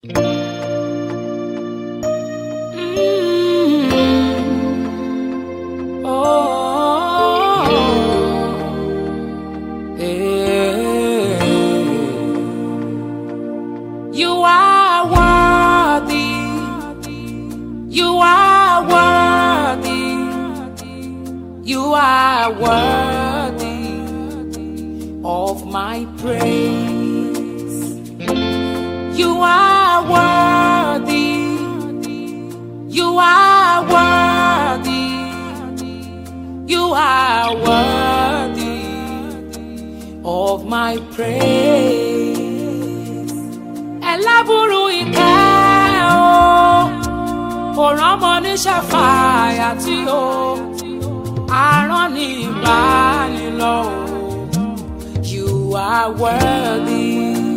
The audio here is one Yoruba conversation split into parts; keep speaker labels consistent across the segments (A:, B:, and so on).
A: Mm. Oh, eh. You are worthy. You are worthy. You are worthy of my praise. You are worthy. You are worthy. You are worthy of my praise. Ẹlẹ́bùrú ìkẹ́ o, kò rọ́mọ níṣẹ́ fàyà tí o, àrán ní ìbánilọ́ o. You are worthy.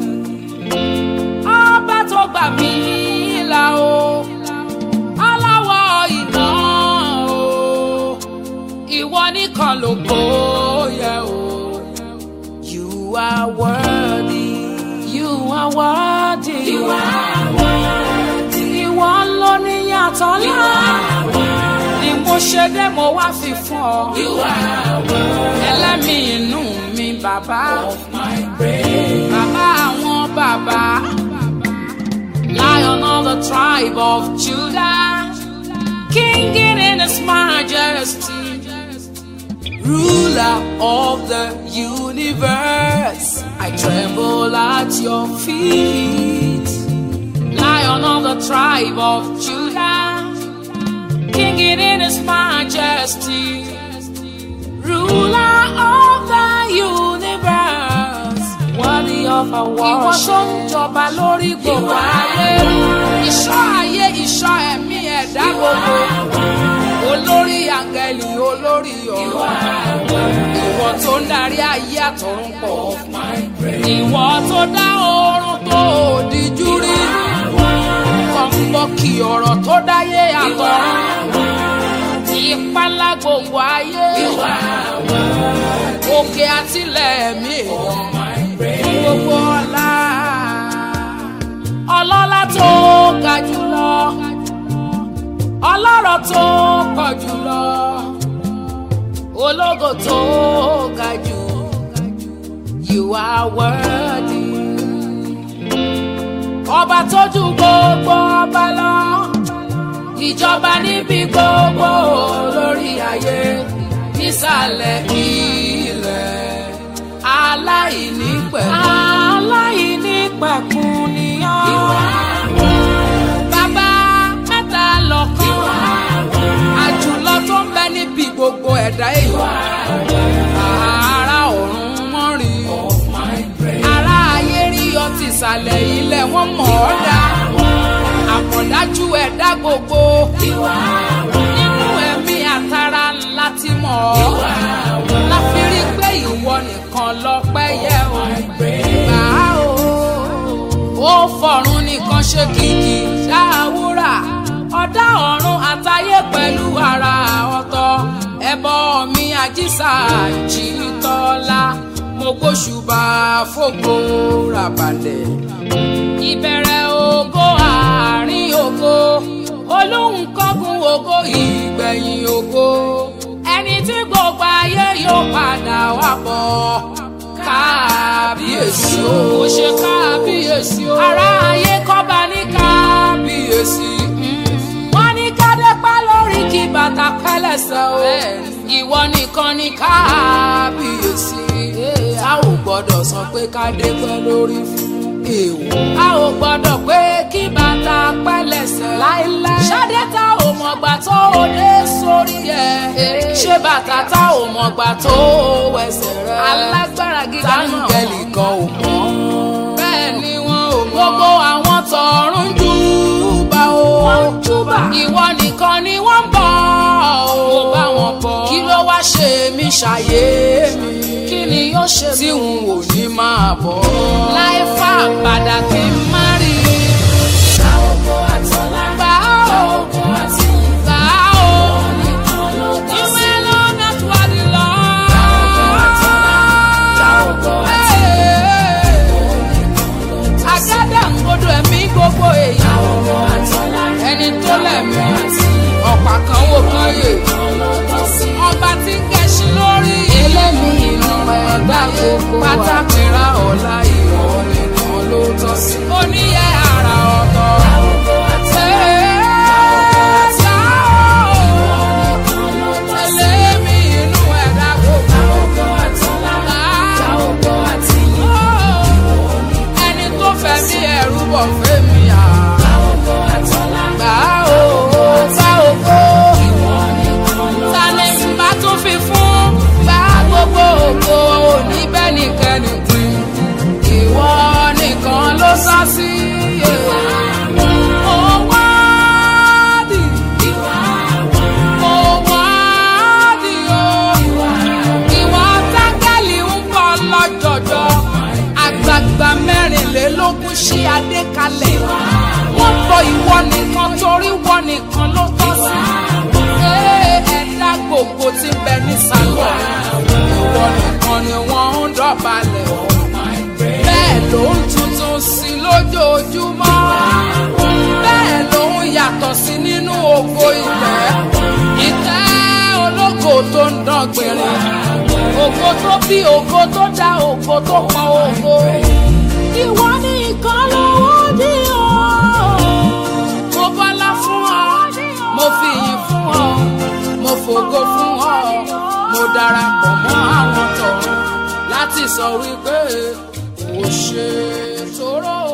A: Ọba tó gbà mí là o, aláwọ̀ iná o, ìwọ nìkan ló gbóyè o. You are worthy. You are worthy. You are worthy. Ìwọ ló ní yàtọ̀ ńlá. Ni mo ṣe dé mo wá fi fún ọ. You are worthy. Ẹlẹ́mìí inú mi bàbá. Of my praise. Bàbá àwọn bàbá. Lion of the tribe of Judah. King in his majesty ruler of the universe. I tremble at your feet, lion of the tribe of Judah, king in his majesty, ruler of the universe, worthy of our worship. Ìwọ tó ń jọba lórí gbogbo ayé, ìṣọ́ ayé, ìṣọ́ ẹ̀mí ẹ̀dá gbogbo olórí àǹgẹ̀lì olórí ọ̀rọ̀ ìwọ tó ń darí ayé àtọ̀run pọ̀ ìwọ tó dá oorun tó òdìjú rí kọ̀ǹbọ̀kì ọ̀rọ̀ tó dáyé àtọ̀run ìpalá gbogbo ayé òkè àtìlẹ̀ ẹ̀mí èèyàn gbogbo ọlá ọlọ́lá tó ga jùlọ ọlọ́rọ̀ tó pọ̀ jùlọ ológo tó ga jù you are worthy ọba tó ju gbogbo ọba lọ ìjọba níbi gbogbo lórí ayé nísàlẹ̀ ilẹ̀ aláìnípẹ̀kun aláìnípẹ̀kun ni ọ́ bàbá mẹ́ta lọ́kàn àjùlọ tó ń bẹ níbi gbogbo ẹ̀dá èèyàn ara ọ̀run wọ́n rí ara ayé rí ọ ti ìsàlẹ̀ ilẹ̀ wọ́n mọ̀ ọ́ dá àmọ̀dájú ẹ̀dá gbogbo nínú ẹ̀mí àtàrà ńlá ti mọ̀ ọ́ láfi rí pé ìwọ nìkan lọ́pẹ́ yẹ ò gbà á o ó fọ̀run nìkan ṣe kìkì ṣáàwúrà ọ̀dá ọ̀run àtayé pẹ̀lú ara ọ̀tọ̀ ẹbọ mi àjíṣà jìtọ́lá mo gbóṣùbà fògo ràbàlẹ̀ ìbẹ̀rẹ̀ ògo àárín ògo olóhùn kọ́gun ògo ìgbẹ̀yìn ògo ẹni tí gbogbo ayé yóò padà wá bọ̀ kábíyèsí o kò ṣe kábíyèsí o ará ayé kọ́ba ní kábíyèsí wọ́n ní kádépá lórí kí bàtà pẹ́lẹ́sẹ̀ o ìwọ nìkan ní kábíyèsí a ò gbọ́dọ̀ sọ pé kádépá lórí fún èèwọ̀ a ò gbọ́dọ̀ pé kí bàtà pẹ́lẹ́sẹ̀ láéláé ṣáde tá ò mọ̀gbà tó o dé sórí ẹ̀ ṣé bàtà tá ò mọ̀gbà tó o wẹsẹ̀ rẹ̀ alágbára gíga náà táǹgẹ̀lì kan ò mọ̀ bẹ́ẹ̀ ni wọ́n ò mọ̀ gbogbo àwọn tọ̀run júbà o ìwọ nìkan ni wọ́n ń bọ̀ o bá wọn bọ̀ kí ló wá ṣe mí ṣàyé mi kí ni yóò ṣe tí n ò ní máa bọ̀ láì fà padà kí n má rí i. Gbà ó, gbà ó, ìwé lọ́nà tó wà ní lọ. Hey. Àgádà ń agodo ẹ̀mí gbogbo èèyàn ẹni tó lẹ̀mí ọ̀pá kan wò kan yè ọba tí ń gẹṣin lórí
B: Ẹlẹ́mìí inú ẹ̀dá gbogbo wa.
A: pátákìrá ọ̀la ìwọ nìkan ló tọ́ sí. oníyẹ ara ọ̀tọ̀. Ẹlẹ́mìí inú ẹ̀dá gbogbo. Ẹni tó fẹ́ bí ẹrú bọ̀ fẹ́mi à. Gbà ó, gbà ògo. Ta ni bá tún fi fún? Gbà gbogbo ògo òní bẹ́ẹ̀ nìkẹ́ni pín. Ìwọ nìkan ló sọ sí. Ó wádìí. Ó wádìí o. Ìwọ tángẹ́lì ń bọ̀ lọ́jọ̀jọ́. Àgbààgbà mẹ́rìnlélógún ṣí adé kalẹ̀. Wọ́n bọ ìwọ nìkan torí wọ́n nìkan ló tọ́ sí. Ee, Ẹ̀dá gbogbo ti bẹ ní sálọ̀. Ìwọ nìkan ni wọ́n ń dọ̀balẹ̀. Bẹ́ẹ̀ ló ń tuntun sí lójoojúmọ́. Bẹ́ẹ̀ ló ń yàtọ̀ sí nínú ògo ìtẹ́. Ìtẹ́ ológo tó ń dán gbìnrín. Ògo tó bí ògo tó dá ògo tó pọn ògo. Ìwọ nìkan lówó dí o. Mo bọ́lá fún ọ, mo fi ìyìn fún ọ, mo fògo fún ọ, mo darapọ̀ mọ́ àwọn tọ̀run láti sọ wípé kò ṣe tóró